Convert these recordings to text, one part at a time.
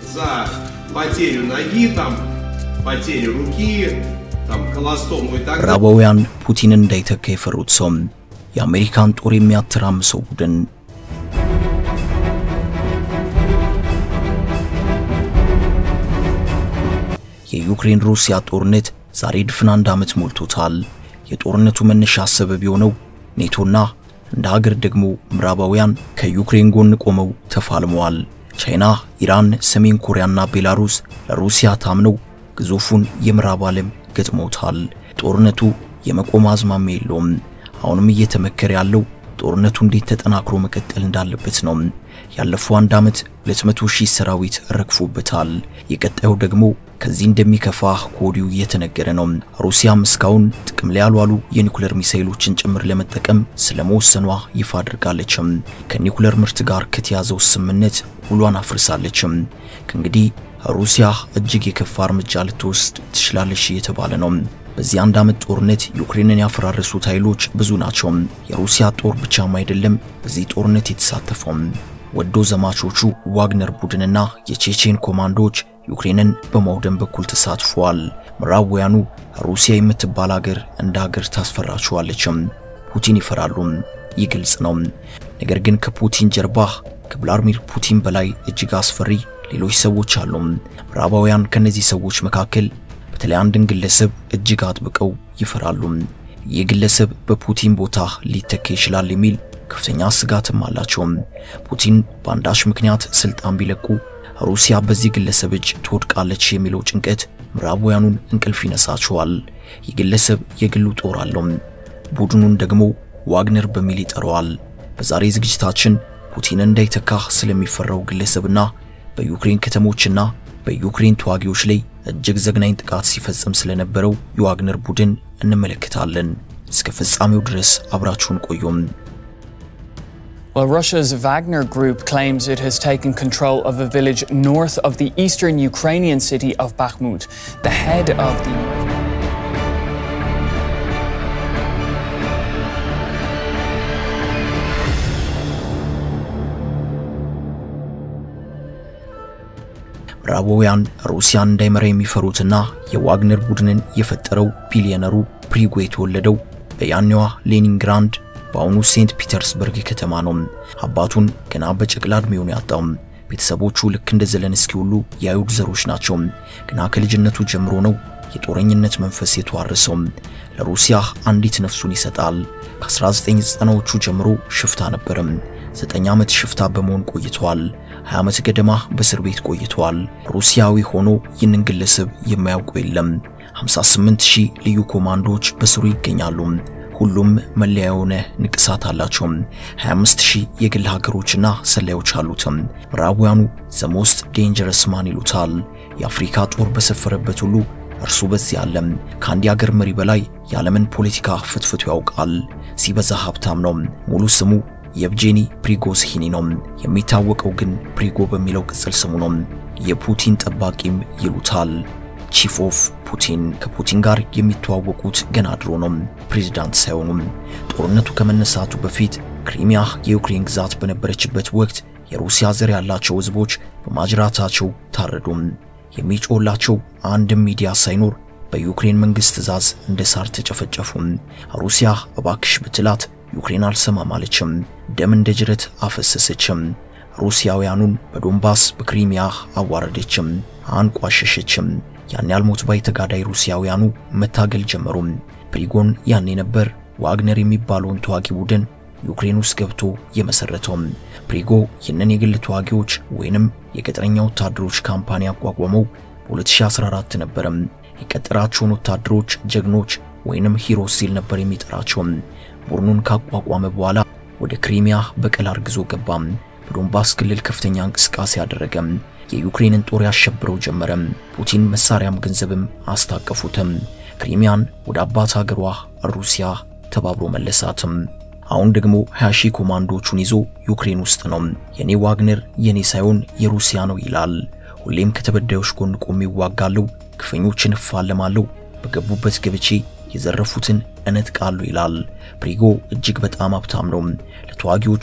за потерю ноги, там, потерю руки, там, колостому и так далее. ምዕራባውያን ፑቲንን እንዳይተካ የፈሩት ሰው የአሜሪካን ጦር የሚያተራምሰው ቡድን የዩክሬን ሩሲያ ጦርነት ዛሬ ድፍን አንድ ዓመት ሞልቶታል። የጦርነቱ መነሻ ሰበብ የሆነው ኔቶና እንደ ሀገር ደግሞ ምዕራባውያን ከዩክሬን ጎን ቆመው ተፋልመዋል። ቻይና፣ ኢራን፣ ሰሜን ኮሪያና ቤላሩስ ለሩሲያ ታምነው ግዙፉን የምዕራብ ዓለም ገጥመውታል። ጦርነቱ የመቆም አዝማሚያ የለውም። አሁንም እየተመከረ ያለው ጦርነቱ እንዴት ተጠናክሮ መቀጠል እንዳለበት ነው። ያለፈው አንድ ዓመት 200 ሺህ ሰራዊት ረግፎበታል። የቀጣዩ ደግሞ ከዚህ እንደሚከፋ ከወዲሁ እየተነገረ ነው። ሩሲያም እስካሁን ጥቅም ላይ ያልዋሉ የኒኩሌር ሚሳኤሎችን ጭምር ለመጠቀም ስለመወሰኗ ይፋ አድርጋለችም። ከኒኩሌር ምርት ጋር ከተያዘው ስምምነት ውሏን አፍርሳለችም። ከእንግዲህ ሩሲያ እጅግ የከፋ እርምጃ ልትወስድ ትችላለች እየተባለ ነው። በዚህ አንድ ዓመት ጦርነት ዩክሬንን ያፈራረሱት ኃይሎች ብዙ ናቸው። የሩሲያ ጦር ብቻም አይደለም በዚህ ጦርነት የተሳተፈው። ወዶ ዘማቾቹ ዋግነር ቡድንና የቼቼን ኮማንዶዎች ዩክሬንን በማውደም በኩል ተሳትፈዋል። ምዕራባውያኑ ሩሲያ የምትባል ሀገር እንደ ሀገር ታስፈራቸዋለችም። ፑቲን ይፈራሉ፣ ይህ ግልጽ ነው። ነገር ግን ከፑቲን ጀርባ ከቭላድሚር ፑቲን በላይ እጅግ አስፈሪ ሌሎች ሰዎች አሉ። ምዕራባውያን ከነዚህ ሰዎች መካከል በተለይ አንድን ግለሰብ እጅግ አጥብቀው ይፈራሉ። ይህ ግለሰብ በፑቲን ቦታ ሊተካ ይችላል የሚል ከፍተኛ ስጋትም አላቸው። ፑቲን በአንዳች ምክንያት ስልጣን ቢለቁ ሩሲያ በዚህ ግለሰብ እጅ ትወድቃለች የሚለው ጭንቀት ምዕራባውያኑን እንቅልፍ ይነሳቸዋል። ይህ ግለሰብ የግሉ ጦር አለው። ቡድኑን ደግሞ ዋግነር በሚል ይጠራዋል። በዛሬ ዝግጅታችን ፑቲን እንዳይተካ ስለሚፈራው ግለሰብና በዩክሬን ከተሞችና በዩክሬን ተዋጊዎች ላይ እጅግ ዘግናኝ ጥቃት ሲፈጽም ስለነበረው የዋግነር ቡድን እንመለከታለን። እስከ ፍጻሜው ድረስ አብራችሁን ቆዩም። Well, Russia's Wagner group claims it has taken control of a village north of the eastern Ukrainian city of Bakhmut. The head of the ምዕራባውያን ሩሲያን እንዳይመራ የሚፈሩትና የዋግነር ቡድንን የፈጠረው ቢሊዮነሩ ፕሪጎ የተወለደው በያኔዋ ሌኒንግራንድ በአሁኑ ሴንት ፒተርስበርግ ከተማ ነው። አባቱን ገና በጨቅላ ዕድሜው ነው ያጣው። ቤተሰቦቹ ልክ እንደ ዘለንስኪ ሁሉ የአይሁድ ዘሮች ናቸው። ገና ከልጅነቱ ጀምሮ ነው የጦረኝነት መንፈስ የተዋረሰው። ለሩሲያ አንዲት ነፍሱን ይሰጣል። ከ1990ዎቹ ጀምሮ ሽፍታ ነበርም። ዘጠኝ ዓመት ሽፍታ በመሆን ቆይቷል። 20 ዓመት ገደማ በእስር ቤት ቆይቷል። ሩሲያዊ ሆኖ ይህንን ግለሰብ የማያውቁ የለም። 58 ሺህ ልዩ ኮማንዶዎች በስሩ ይገኛሉ። ሁሉም መለያ የሆነ ንቅሳት አላቸው። 25 ሺህ የግል ሀገሮችና ሰላዮች አሉትም። ምዕራባውያኑ ዘ ሞስት ዴንጀረስ ማን ይሉታል። የአፍሪካ ጦር በሰፈረበት ሁሉ እርሱ በዚህ ዓለም ከአንድ የአገር መሪ በላይ የዓለምን ፖለቲካ ፍትፍቱ ያውቃል። ሲበዛ ሀብታም ነው። ሙሉ ስሙ የብጄኒ ፕሪጎዝሂኒ ነው። የሚታወቀው ግን ፕሪጎ በሚለው ቅጽል ስሙ ነው። የፑቲን ጠባቂም ይሉታል። ቺፍ ኦፍ ፑቲን ከፑቲን ጋር የሚተዋወቁት ገና ድሮ ነው፣ ፕሬዝዳንት ሳይሆኑም። ጦርነቱ ከመነሳቱ በፊት ክሪሚያ የዩክሬን ግዛት በነበረችበት ወቅት የሩሲያ ዘር ያላቸው ሕዝቦች በማጅራታቸው ታረዱም። የሚጮህላቸው አንድም ሚዲያ ሳይኖር በዩክሬን መንግስት ትዕዛዝ እንደ ሳር ተጨፈጨፉም። ሩሲያ እባክሽ ብትላት ዩክሬን አልሰማም አለችም። ደም እንደ ጅረት አፈሰሰችም። ሩሲያውያኑን በዶንባስ በክሪሚያ አዋረደችም፣ አንቋሸሸችም። ያን ያልሞት ባይ ተጋዳይ ሩሲያውያኑ መታገል ጀመሩም። ፕሪጎን ያኔ ነበር ዋግነር የሚባለውን ተዋጊ ቡድን ዩክሬን ውስጥ ገብቶ የመሰረተውም። ፕሪጎ ይህንን የግል ተዋጊዎች ወይንም የቅጥረኛ ወታደሮች ካምፓኒ ያቋቋመው በ2014 ነበርም። የቀጠራቸውን ወታደሮች ጀግኖች ወይንም ሂሮስ ሲል ነበር የሚጠራቸው። ቡድኑን ካቋቋመ በኋላ ወደ ክሪሚያ በቀል አርግዞ ገባም። በዶንባስ ክልል ከፍተኛ እንቅስቃሴ አደረገም። የዩክሬንን ጦር ያሸብረው ጀመረም። ፑቲን መሳሪያም ገንዘብም አስታቀፉትም። ክሪሚያን ወደ አባት ሀገሯ ሩሲያ ተባብሮ መለሳትም። አሁን ደግሞ 20 ሺህ ኮማንዶቹን ይዞ ዩክሬን ውስጥ ነው። የኔ ዋግነር የኔ ሳይሆን የሩሲያ ነው ይላል። ሁሌም ከተበዳዮች ጎን ቆሜ እዋጋለሁ፣ ግፈኞችን እፋለማለሁ፣ በገቡበት ገብቼ የዘረፉትን እነጥቃለሁ ይላል። ፕሪጎ እጅግ በጣም ሀብታም ነው። ለተዋጊዎቹ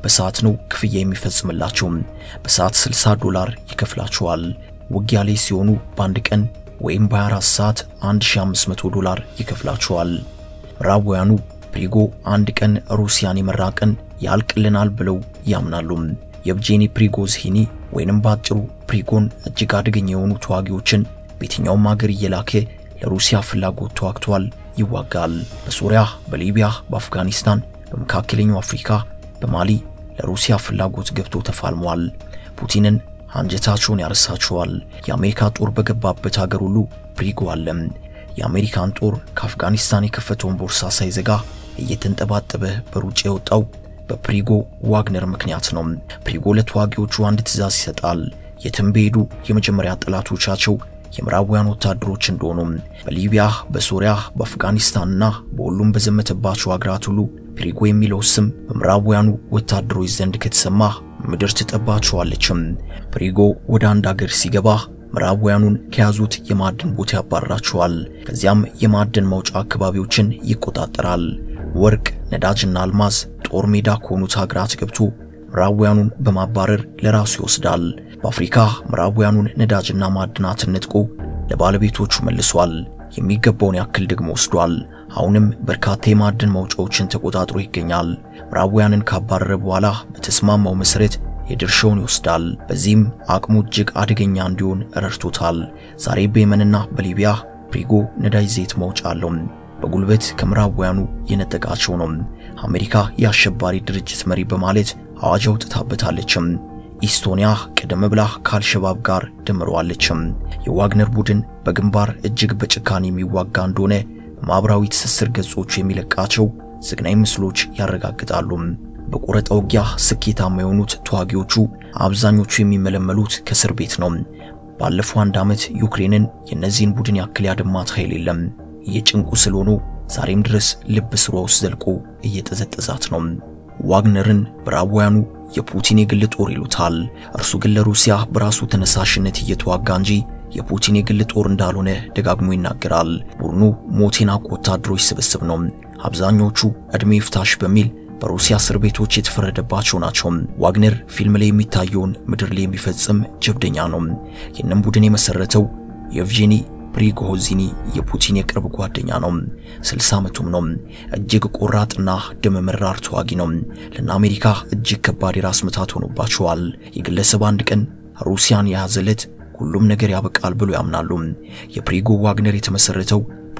በሰዓት ነው ክፍያ የሚፈጽምላቸው። በሰዓት 60 ዶላር ይከፍላቸዋል። ውጊያ ላይ ሲሆኑ በአንድ ቀን ወይም በ24 ሰዓት 1500 ዶላር ይከፍላቸዋል። ምዕራባውያኑ ፕሪጎ አንድ ቀን ሩሲያን የመራ ቀን ያልቅልናል ብለው ያምናሉ። የብጄኒ ፕሪጎዝሂኒ ወይንም ባጭሩ ፕሪጎን እጅግ አደገኛ የሆኑ ተዋጊዎችን በየትኛውም ሀገር እየላከ ለሩሲያ ፍላጎት ተዋግቷል፣ ይዋጋል። በሶሪያ፣ በሊቢያ፣ በአፍጋኒስታን፣ በመካከለኛው አፍሪካ፣ በማሊ ለሩሲያ ፍላጎት ገብቶ ተፋልሟል። ፑቲንን አንጀታቸውን ያረሳቸዋል። የአሜሪካ ጦር በገባበት ሀገር ሁሉ ፕሪጎ አለ። የአሜሪካን ጦር ከአፍጋኒስታን የከፈተውን ቦርሳ ሳይዘጋ እየተንጠባጠበ በሩጫ የወጣው በፕሪጎ ዋግነር ምክንያት ነው። ፕሪጎ ለተዋጊዎቹ አንድ ትዕዛዝ ይሰጣል። የትም በሄዱ የመጀመሪያ ጠላቶቻቸው የምዕራባውያን ወታደሮች እንደሆኑ በሊቢያ፣ በሶሪያ፣ በአፍጋኒስታንና በሁሉም በዘመተባቸው አገራት ሁሉ ፕሪጎ የሚለው ስም በምዕራባውያኑ ወታደሮች ዘንድ ከተሰማ ምድር ትጠባቸዋለችም። ፕሪጎ ወደ አንድ አገር ሲገባ ምዕራባውያኑን ከያዙት የማዕድን ቦታ ያባርራቸዋል። ከዚያም የማዕድን መውጫ አካባቢዎችን ይቆጣጠራል። ወርቅ፣ ነዳጅና አልማዝ ጦር ሜዳ ከሆኑት ሀገራት ገብቶ ምዕራባውያኑን በማባረር ለራሱ ይወስዳል። በአፍሪካ ምዕራባውያኑን ነዳጅና ማዕድናትን ነጥቆ ለባለቤቶቹ መልሷል። የሚገባውን ያክል ደግሞ ወስዷል። አሁንም በርካታ የማዕድን መውጫዎችን ተቆጣጥሮ ይገኛል። ምዕራባውያንን ካባረረ በኋላ በተስማማው መሰረት የድርሻውን ይወስዳል። በዚህም አቅሙ እጅግ አደገኛ እንዲሆን ረድቶታል። ዛሬ በየመንና በሊቢያ ፕሪጎ ነዳጅ ዘይት መውጫ አለው። በጉልበት ከምዕራባውያኑ የነጠቃቸው ነው። አሜሪካ የአሸባሪ ድርጅት መሪ በማለት አዋጅ አውጥታበታለችም። ኢስቶኒያ ቀደም ብላ ከአልሸባብ ጋር ደምረዋለችም። የዋግነር ቡድን በግንባር እጅግ በጭካኔ የሚዋጋ እንደሆነ በማኅበራዊ ትስስር ገጾቹ የሚለቃቸው ዘግናኝ ምስሎች ያረጋግጣሉ። በቆረጣ ውጊያ ስኬታማ የሆኑት ተዋጊዎቹ አብዛኞቹ የሚመለመሉት ከእስር ቤት ነው። ባለፈው አንድ ዓመት ዩክሬንን የእነዚህን ቡድን ያክል ያደማት ኃይል የለም። የጭንቁ ስለሆኑ ዛሬም ድረስ ልብ ስሯ ውስጥ ዘልቆ እየጠዘጠዛት ነው። ዋግነርን ምዕራባውያኑ የፑቲን የግል ጦር ይሉታል። እርሱ ግን ለሩሲያ በራሱ ተነሳሽነት እየተዋጋ እንጂ የፑቲን የግል ጦር እንዳልሆነ ደጋግሞ ይናገራል። ቡድኑ ሞት የናቁ ወታደሮች ስብስብ ነው። አብዛኞቹ ዕድሜ ይፍታሽ በሚል በሩሲያ እስር ቤቶች የተፈረደባቸው ናቸው። ዋግነር ፊልም ላይ የሚታየውን ምድር ላይ የሚፈጽም ጀብደኛ ነው። ይህንን ቡድን የመሰረተው የኤቭጄኒ ፕሪጎዚኒ የፑቲን የቅርብ ጓደኛ ነው። 60 ዓመቱም ነው። እጅግ ቆራጥና ደም መራር ተዋጊ ነው። ለና አሜሪካ እጅግ ከባድ የራስ ምታት ሆኖባቸዋል። የግለሰብ አንድ ቀን ሩሲያን የያዘ ዕለት ሁሉም ነገር ያበቃል ብሎ ያምናሉ። የፕሪጎ ዋግነር የተመሰረተው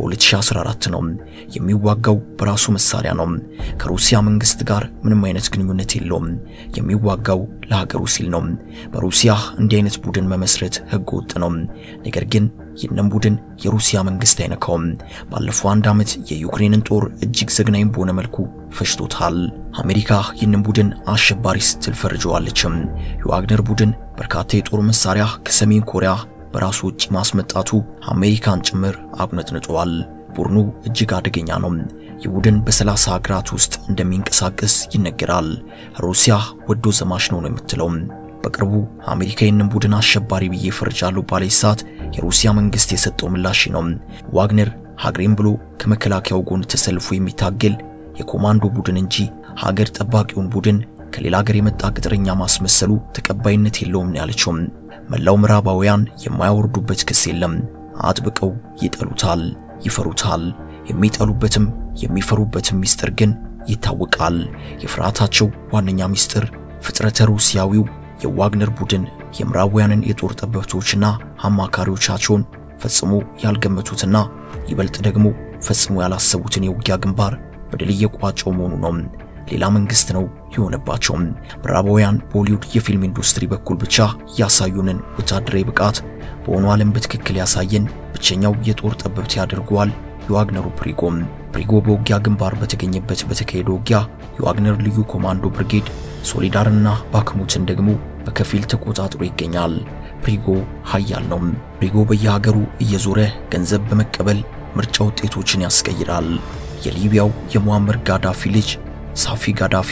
በ2014 ነው። የሚዋጋው በራሱ መሳሪያ ነው። ከሩሲያ መንግስት ጋር ምንም አይነት ግንኙነት የለውም። የሚዋጋው ለሀገሩ ሲል ነው። በሩሲያ እንዲህ አይነት ቡድን መመስረት ህገ ወጥ ነው። ነገር ግን ይህንን ቡድን የሩሲያ መንግስት አይነካውም። ባለፈው አንድ ዓመት የዩክሬንን ጦር እጅግ ዘግናኝ በሆነ መልኩ ፈጅቶታል። አሜሪካ ይህንን ቡድን አሸባሪ ስትል ፈርጀዋለችም። የዋግነር ቡድን በርካታ የጦር መሳሪያ ከሰሜን ኮሪያ በራሱ ውጪ ማስመጣቱ አሜሪካን ጭምር አቁነጥንጧል። ቡድኑ እጅግ አደገኛ ነው። ይህ ቡድን በሰላሳ ሀገራት ውስጥ እንደሚንቀሳቀስ ይነገራል። ሩሲያ ወዶ ዘማች ነው ነው የምትለው። በቅርቡ አሜሪካ ይህንን ቡድን አሸባሪ ብዬ ፈርጃለሁ ባለች ሰዓት የሩሲያ መንግስት የሰጠው ምላሽ ነው። ዋግነር ሀገሬን ብሎ ከመከላከያው ጎን ተሰልፎ የሚታገል የኮማንዶ ቡድን እንጂ ሀገር ጠባቂውን ቡድን ከሌላ ሀገር የመጣ ቅጥረኛ ማስመሰሉ ተቀባይነት የለውም ነው ያለችው። መላው ምዕራባውያን የማያወርዱበት ክስ የለም። አጥብቀው ይጠሉታል፣ ይፈሩታል። የሚጠሉበትም የሚፈሩበትም ሚስጥር ግን ይታወቃል። የፍርሃታቸው ዋነኛ ሚስጥር ፍጥረተ ሩሲያዊው የዋግነር ቡድን የምዕራባውያንን የጦር ጠበብቶችና አማካሪዎቻቸውን ፈጽሞ ያልገመቱትና ይበልጥ ደግሞ ፈጽሞ ያላሰቡትን የውጊያ ግንባር በድል እየቋጨው መሆኑ ነው። ሌላ መንግስት ነው የሆነባቸው። ምዕራባውያን በሆሊውድ የፊልም ኢንዱስትሪ በኩል ብቻ ያሳዩንን ወታደራዊ ብቃት በሆኑ ዓለም በትክክል ያሳየን ብቸኛው የጦር ጠበብት ያደርገዋል የዋግነሩ ፕሪጎም። ፕሪጎ በውጊያ ግንባር በተገኘበት በተካሄደ ውጊያ የዋግነር ልዩ ኮማንዶ ብርጌድ ሶሊዳርና ባክሙትን ደግሞ በከፊል ተቆጣጥሮ ይገኛል። ፕሪጎ ኃያል ነው። ፕሪጎ በየሀገሩ እየዞረ ገንዘብ በመቀበል ምርጫ ውጤቶችን ያስቀይራል። የሊቢያው የሙአመር ጋዳፊ ልጅ ሳፊ ጋዳፊ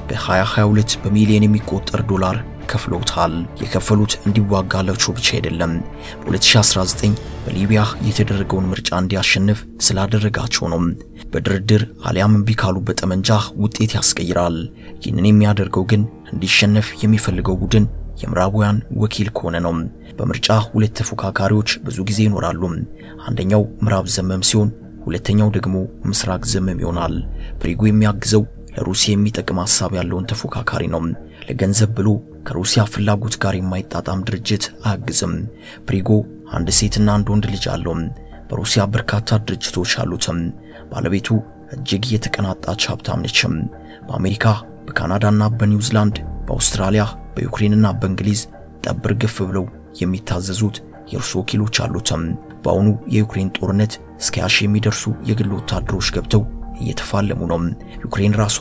በ2022 በሚሊዮን የሚቆጠር ዶላር ከፍለውታል። የከፈሉት እንዲዋጋላቸው ብቻ አይደለም፣ በ2019 በሊቢያ የተደረገውን ምርጫ እንዲያሸንፍ ስላደረጋቸው ነው። በድርድር አሊያም እምቢ ካሉ በጠመንጃ ውጤት ያስቀይራል። ይህንን የሚያደርገው ግን እንዲሸነፍ የሚፈልገው ቡድን የምዕራባውያን ወኪል ከሆነ ነው። በምርጫ ሁለት ተፎካካሪዎች ብዙ ጊዜ ይኖራሉ። አንደኛው ምዕራብ ዘመም ሲሆን፣ ሁለተኛው ደግሞ ምስራቅ ዘመም ይሆናል። ፕሪጎ የሚያግዘው ለሩሲያ የሚጠቅም ሐሳብ ያለውን ተፎካካሪ ነው። ለገንዘብ ብሎ ከሩሲያ ፍላጎት ጋር የማይጣጣም ድርጅት አያግዝም። ፕሪጎ አንድ ሴትና አንድ ወንድ ልጅ አለው። በሩሲያ በርካታ ድርጅቶች አሉትም። ባለቤቱ እጅግ የተቀናጣች ሀብታም ነችም። በአሜሪካ በካናዳና በኒውዚላንድ በአውስትራሊያ በዩክሬንና በእንግሊዝ ጠብር ግፍ ብለው የሚታዘዙት የእርሱ ወኪሎች አሉትም። በአሁኑ የዩክሬን ጦርነት እስከ ያሺ የሚደርሱ የግል ወታደሮች ገብተው እየተፋለሙ ነው። ዩክሬን ራሷ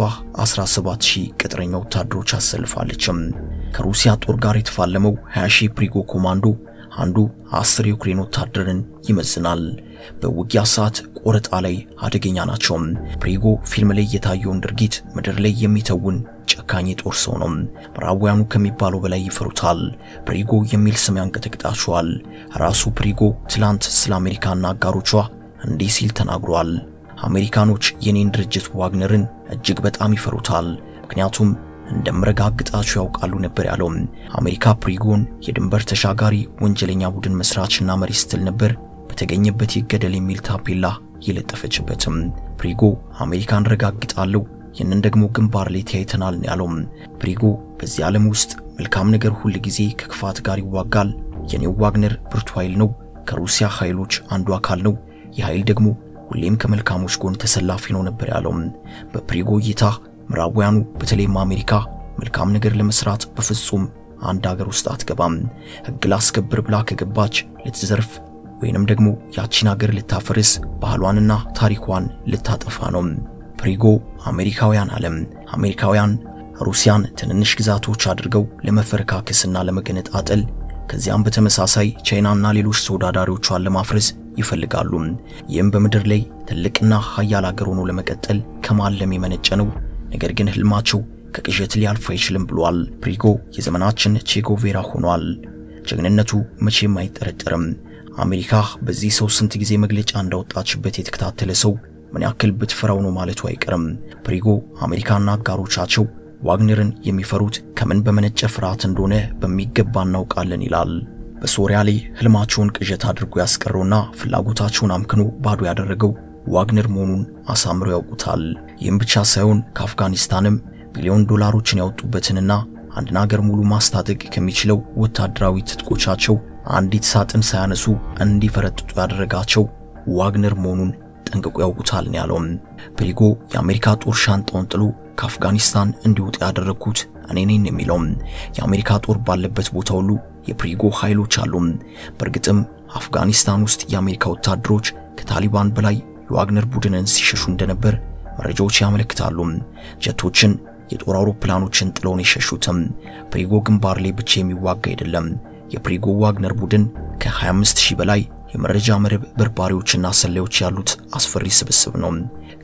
17000 ቅጥረኛ ወታደሮች አሰልፋለችም። ከሩሲያ ጦር ጋር የተፋለመው 20000 ፕሪጎ ኮማንዶ አንዱ 10 የዩክሬን ወታደርን ይመዝናል። በውጊያ ሰዓት ቆረጣ ላይ አደገኛ ናቸው። ፕሪጎ ፊልም ላይ የታየውን ድርጊት ምድር ላይ የሚተውን ጨካኝ የጦር ሰው ነው። ምዕራባውያኑ ከሚባለው በላይ ይፈሩታል። ፕሪጎ የሚል ስም ያንቀጠቅጣቸዋል። ራሱ ፕሪጎ ትላንት ስለ አሜሪካና አጋሮቿ እንዲህ ሲል ተናግሯል። አሜሪካኖች የኔን ድርጅት ዋግነርን እጅግ በጣም ይፈሩታል፣ ምክንያቱም እንደምረጋግጣቸው ያውቃሉ ነበር ያለው። አሜሪካ ፕሪጎን የድንበር ተሻጋሪ ወንጀለኛ ቡድን መስራችና መሪ ስትል ነበር በተገኘበት ይገደል የሚል ታፔላ የለጠፈችበትም። ፕሪጎ አሜሪካን ረጋግጣለሁ፣ ይህንን ደግሞ ግንባር ላይ ተያይተናል ነው ያለው። ፕሪጎ በዚህ ዓለም ውስጥ መልካም ነገር ሁል ጊዜ ከክፋት ጋር ይዋጋል። የኔው ዋግነር ብርቱ ኃይል ነው፣ ከሩሲያ ኃይሎች አንዱ አካል ነው። ይህ ኃይል ደግሞ ሁሌም ከመልካሞች ጎን ተሰላፊ ነው ነበር ያለው። በፕሪጎ እይታ ምዕራባውያኑ በተለይም አሜሪካ መልካም ነገር ለመስራት በፍጹም አንድ ሀገር ውስጥ አትገባም። ሕግ ላስከብር ብላ ከገባች ልትዘርፍ ወይንም ደግሞ ያቺን ሀገር ልታፈርስ ባህሏንና ታሪኳን ልታጠፋ ነው። ፕሪጎ አሜሪካውያን አለም አሜሪካውያን ሩሲያን ትንንሽ ግዛቶች አድርገው ለመፈረካከስና ለመገነጣጠል ከዚያም በተመሳሳይ ቻይናና ሌሎች ተወዳዳሪዎቿን ለማፍረስ ይፈልጋሉ። ይህም በምድር ላይ ትልቅና ሀያል ሀገር ሆኖ ለመቀጠል ከማለም የመነጨ ነው። ነገር ግን ህልማቸው ከቅዠት ሊያልፍ አይችልም ብሏል። ፕሪጎ የዘመናችን ቼጎቬራ ሆኗል። ጀግንነቱ መቼም አይጠረጠርም። አሜሪካ በዚህ ሰው ስንት ጊዜ መግለጫ እንዳወጣችበት የተከታተለ ሰው ምን ያክል ብትፈራው ነው ማለቱ አይቀርም። ፕሪጎ አሜሪካና አጋሮቻቸው ዋግነርን የሚፈሩት ከምን በመነጨ ፍርሃት እንደሆነ በሚገባ እናውቃለን ይላል። በሶሪያ ላይ ህልማቸውን ቅዠት አድርጎ ያስቀረውና ፍላጎታቸውን አምክኖ ባዶ ያደረገው ዋግነር መሆኑን አሳምረው ያውቁታል። ይህም ብቻ ሳይሆን ከአፍጋኒስታንም ቢሊዮን ዶላሮችን ያወጡበትንና አንድን አገር ሙሉ ማስታጠቅ ከሚችለው ወታደራዊ ትጥቆቻቸው አንዲት ሳጥን ሳያነሱ እንዲፈረጥጡ ያደረጋቸው ዋግነር መሆኑን ጠንቅቆ ያውቁታል ነው ያለው። ፕሪጎ የአሜሪካ ጦር ሻንጣውን ጥሎ ከአፍጋኒስታን እንዲወጣ ያደረግኩት እኔ ነኝ የሚለው የአሜሪካ ጦር ባለበት ቦታ ሁሉ የፕሪጎ ኃይሎች አሉ። በእርግጥም አፍጋኒስታን ውስጥ የአሜሪካ ወታደሮች ከታሊባን በላይ የዋግነር ቡድንን ሲሸሹ እንደነበር መረጃዎች ያመለክታሉ። ጀቶችን፣ የጦር አውሮፕላኖችን ጥለውን የሸሹትም ፕሪጎ ግንባር ላይ ብቻ የሚዋጋ አይደለም። የፕሪጎ ዋግነር ቡድን ከ25000 በላይ የመረጃ መረብ በርባሪዎችና ሰላዮች ያሉት አስፈሪ ስብስብ ነው።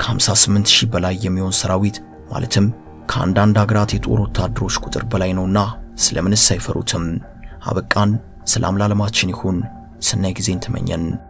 ከ58000 በላይ የሚሆን ሰራዊት ማለትም ከአንዳንድ ሀገራት የጦር ወታደሮች ቁጥር በላይ ነውና ስለምንስ አይፈሩትም? አበቃን። ሰላም ለዓለማችን ይሁን። ሰናይ ጊዜን ተመኘን።